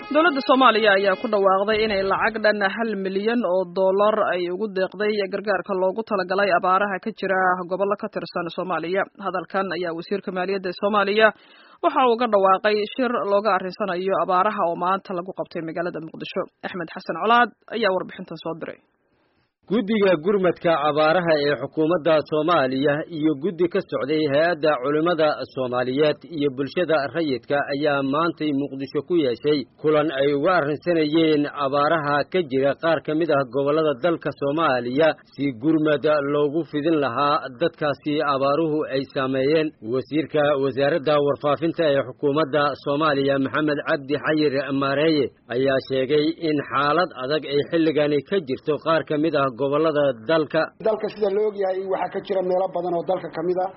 dowladda soomaaliya ayaa ku dhawaaqday inay lacag dhan hal milyan oo dollar ay ugu deeqday gargaarka loogu talagalay abaaraha ka jira gobollo ka tirsan soomaaliya hadalkan ayaa wasiirka maaliyadda ee soomaaliya waxa uu ga dhawaaqay shir looga arrinsanayo abaaraha oo maanta lagu qabtay magaalada muqdisho axmed xasan colaad ayaa warbixintan soo diray guddiga gurmadka abaaraha ee xukuumadda soomaaliya iyo guddi ka socday hay-adda culimmada soomaaliyeed iyo bulshada rayidka ayaa maantay muqdisho ku yeeshay kulan ay uga arrinsanayeen abaaraha ka jira qaar ka mid ah gobollada dalka soomaaliya si gurmad loogu fidin lahaa dadkaasi abaaruhu ay saameeyeen wasiirka wasaaradda warfaafinta ee xukuumadda soomaaliya maxamed cabdi xayir maareeye ayaa sheegay in xaalad adag ay xilligani ka jirto qaar ka mid ah gobolada dalka dalka sida la ogyahay waxaa ka jira meelo badan oo dalka ka mid a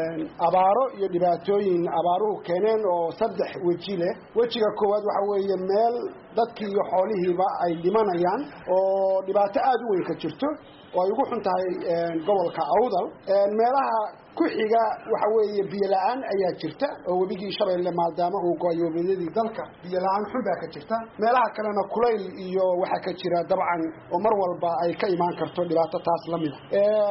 abaaro iyo dhibaatooyin abaaruhu keeneen oo saddex weji leh wejiga koowaad waxa weeye meel dadkii iyo xoolihiiba ay dhimanayaan oo dhibaato aada u weyn ka jirto oo ay ugu xun tahay gobolka awdal meelaha ku xiga waxa weeye biyo la-aan ayaa jirta oo webigii shabeelle maadaama uu go-ay webiyadii dalka biyo la-aan xun baa ka jirta meelaha kalena kulayl iyo waxaa ka jira dabcan oo mar walba ay ka imaan karto dhibaato taas la mida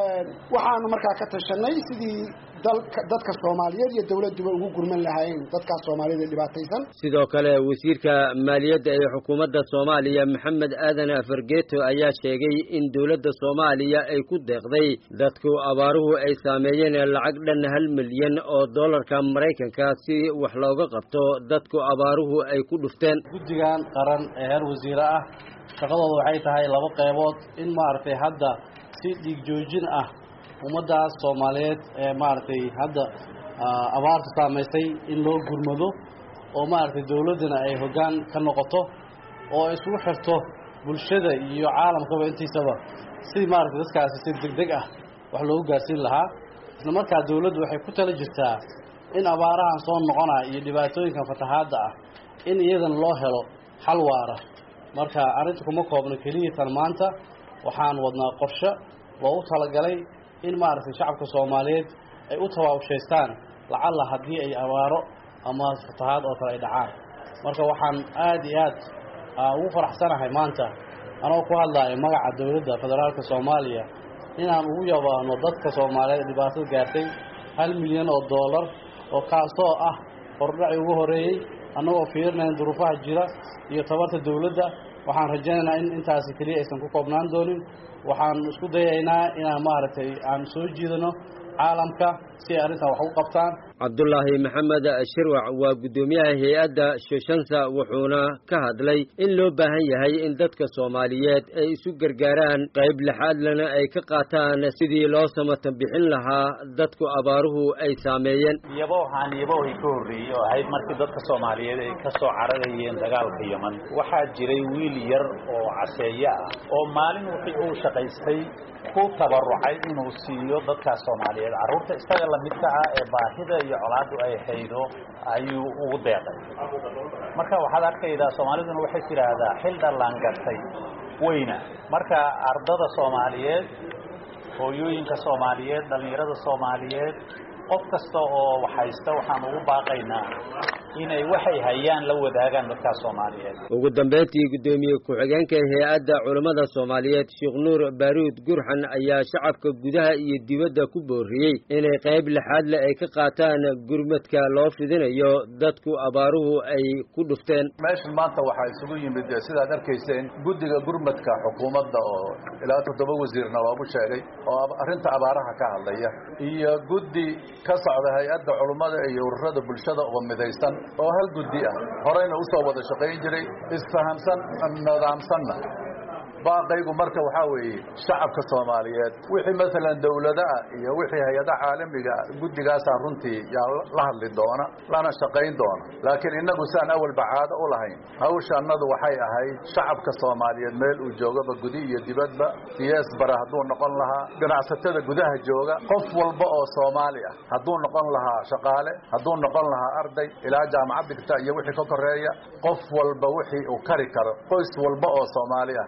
waxaanu markaa ka tashanay sidii dalka dadka soomaaliyeed iyo dawladduba ugu gurman lahaayeen dadkaas soomaaliyada ee dhibaataysan sidoo kale wasiirka maaliyadda ee xukuumadda soomaaliya maxamed aadan fargeeto ayaa sheegay in dowladda soomaaliya ay ku deeqday dadku abaaruhu ay saameeyeen lacag dhan hal milyan oo dollarka maraykanka si wax looga qabto dadku abaaruhu ay ku dhufteen guddigan qaran ee heer wasiire ah shaqadooda waxay tahay laba qeybood in maaragtay hadda si dhiig joojin ah ummaddaas soomaaliyeed ee maaragtay hadda abaarta saamaysay in loo gurmado oo maaragtay dawladdana ay hoggaan ka noqoto oo ay isugu xirto bulshada iyo caalamkaba intiisaba sidii maaragtay dadkaasi si deg deg ah wax loogu gaarsiin lahaa isla markaa dawladdu waxay ku tala jirtaa in abaarahan soo noqonaya iyo dhibaatooyinkan fatahaadda ah in iyadan loo helo xal waara marka arrinta kuma koobno keliya tan maanta waxaan wadnaa qorshe loogu talagalay in maaragtay shacabka soomaaliyeed ay u tawaabshaystaan lacalla haddii ay abaaro ama fatahaad oo kale ay dhacaan marka waxaan aad iyo aad ugu faraxsanahay maanta anoo ku hadlaayo magaca dowladda federaalka soomaaliya inaan ugu yabaano dadka soomaaliyeed ee dhibaatada gaartay hal milyan oo dollar oo kaasoo ah hordhaci ugu horreeyey annagoo fiirinayn duruufaha jira iyo tabarta dawladda waxaan rajaynaynaa in intaasi keliya aysan ku koobnaan doonin waxaan isku dayaynaa inaan maaragtay aan soo jiidano caalamka si ay arrintan wax u qabtaan cabdulaahi maxamed shirwac waa guddoomiyaha hay-adda shoshansa wuxuuna ka hadlay in loo baahan yahay in dadka soomaaliyeed ay isu gargaaraan qayb lixaadlana ay ka qaataan sidii loo samatan bixin lahaa dadku abaaruhu ay saameeyeen yaboohaan yaboohii ka horreeyey oo ahayd markii dadka soomaaliyeed ay ka soo cararayeen dagaalka yeman waxaa jiray wiil yar oo caseeye ah oo maalin wixii uu shaqaystay ku tabarucay inuu siiyo dadkaas soomaaliyeed carruurta isaga lamidka ah ee baahida iyo colaaddu ay haydo ayuu ugu deeqay marka waxaad arkaydaa soomaaliduna waxay tidhaahdaa xil dhallaan gartay weyna marka ardada soomaaliyeed hooyooyinka soomaaliyeed dhallinyarada soomaaliyeed qof kasta oo waxhaysta waxaan ugu baaqaynaa inay waxay hayaan la wadaagaan dadkaas soomaaliyeed ugu dambeyntii guddoomiye ku-xigeenka hay-adda culammada soomaaliyeed sheekh nuur baaruud gurxan ayaa shacabka gudaha iyo dibadda ku booriyey inay qayb lixaadle ay ka qaataan gurmadka loo fidinayo dadku abaaruhu ay ku dhufteen meeshan maanta waxaa isugu yimid sidaad arkayseen guddiga gurmadka xukuumadda oo ilaa toddoba wasiirna waagu sheegay oo arrinta abaaraha ka hadlaya iyo guddi ka socda hay-adda culummada iyo ururada bulshada oo midaysan oo hal guddi ah horeyna u soo wada shaqayn jiray isfahamsan nidaamsanna baaqaygu marka waxaa weeye shacabka soomaaliyeed wixii maalan dawladaha iyo wixii hay-adaha caalamiga guddigaasaa runtii yaa la hadli doona lana shaqayn doona laakiin innagu saan awalba caado u lahayn hawshaannadu waxay ahayd shacabka soomaaliyeed meel uu joogaba gudi iyo dibadba siyaas bara hadduu noqon lahaa ganacsatada gudaha jooga qof walba oo soomaali ah hadduu noqon lahaa shaqaale hadduu noqon lahaa arday ilaa jaamacad dhigta iyo wixii ka koreeya qof walba wixii uu kari karo qoys walba oo soomaali ah iyo qof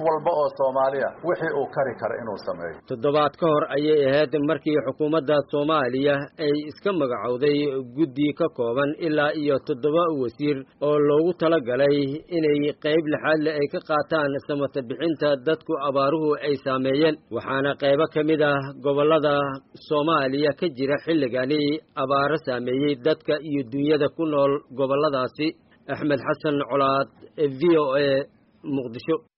walba oo soomaaliya wixii uu kari kara inuu sameeyo toddobaad ka hor ayay ahayd markii xukuumadda soomaaliya ay iska magacowday guddi ka kooban ilaa iyo toddoba wasiir oo loogu talagalay inay qayb lixaadle ay ka qaataan samata bixinta dadku abaaruhu ay saameeyeen waxaana qaybo ka mid ah gobollada soomaaliya ka jira xilligani abaaro saameeyey dadka iyo dunyada ku nool gobolladaasi axmed xasan colaad v o a muqdisho